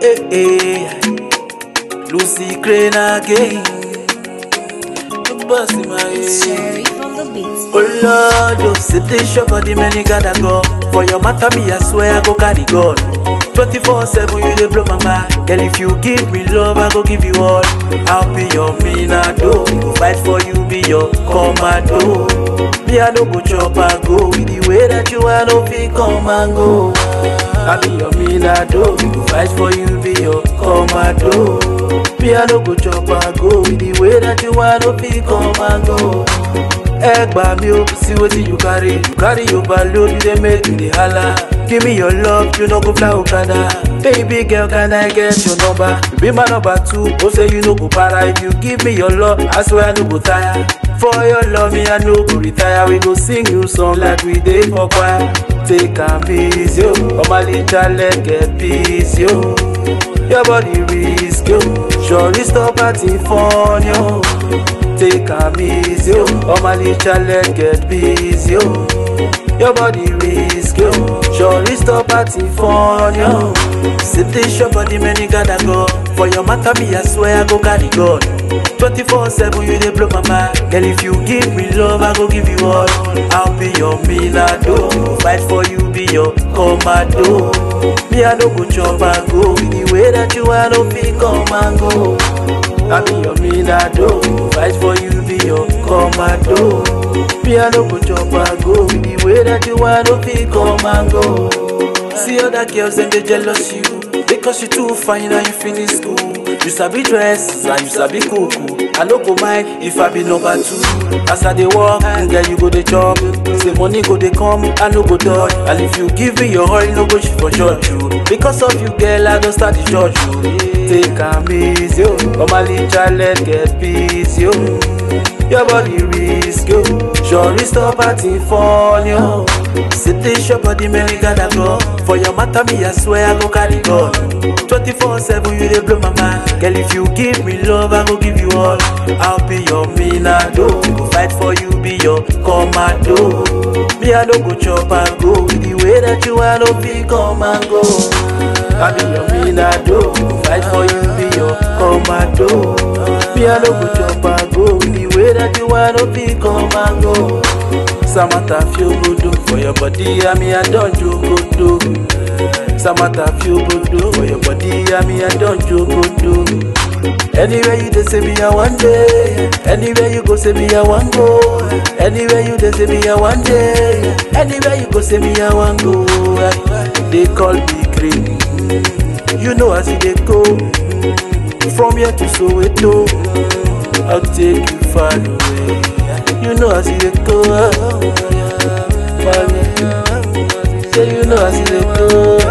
Hey, hey. Lucy Crane again. The boss in my head. Cherry from the beats. Oh Lord, oh, say this shop for the many gotta go. For your matter, me, I swear I go carry God. 24 7, you dey blow my mind. Girl, if you give me love, I go give you all. I'll be your minado. Go fight for you, be your commando. Me, I no go chop and go. With the way that you are, no fit come and go. I be your minado. Go fight for you, be your commando. Me, I no go chop and go. With the way that you are, no fit come and go. ẹ gbà mí o see wetin you carry you carry overload you dey make me dey hala give me your love you no go fly okada baby girl can i get your number you be my number two o say you no go para if you give me your love i swear i no go tire for your love me i no go retire we go sing you song like we dey for choir take am easy o ọmọlẹ́jà lẹ́gẹ̀ẹ́ peace yo. Your body risk yo, surely stop acting funny yo. Take am easy yo, Omali challenge get busy yo. Your body risk yo, surely stop acting funny yo. Sit this your body many gotta go. For your matter me I swear I go carry God. 24 7 you dey blow my mind. Girl if you give me love I go give you all. I'll be your milado, fight for you be your commando. Me, I no go chop and go with the way that you are, no fit come and go. I be your minado, fight for you, be your commando. Me, I no go chop and go with the way that you are, no fit come and go. See other girls and they jealous you because you too fine and you finish school. You sabi dress and you sabi cook. I no go mind if I be number two. As I dey walk, girl you go dey chop. Say money go dey come, I no go dodge. And if you give me your oil, no go shit for church you. Because of you, girl, I don start the church you. Take am easy, yo. Normally, child get peace, yo. Your body risk, yo. Surely stop acting funny, yo. Sit this your body, man, you gotta go. For your matter, me, I swear I go carry God. 24 7, you dey blow my mind. Girl, if you give me love, I go give you all. I'll be your minado. Go fight for you, be your commando. Me, I no go chop and go. With the way that you are, no fit come and go. I be your minado. Go fight for you, be your commando. Me, I no go chop and go. With the way that you are, no fit come and go. Samantha feel good oh, for your body, I mean I don't joke good oh. Samantha feel good oh, for your body, I mean I don't joke good oh. Anywhere you dey say me I one day, anywhere you go say me I one go. Anywhere you dey say me I one day, anywhere you go say me I one go. They call me green, you know as you dey go. From here to Soweto, I'll take you far away. You know as you dey go, far away. Say you know as you dey go.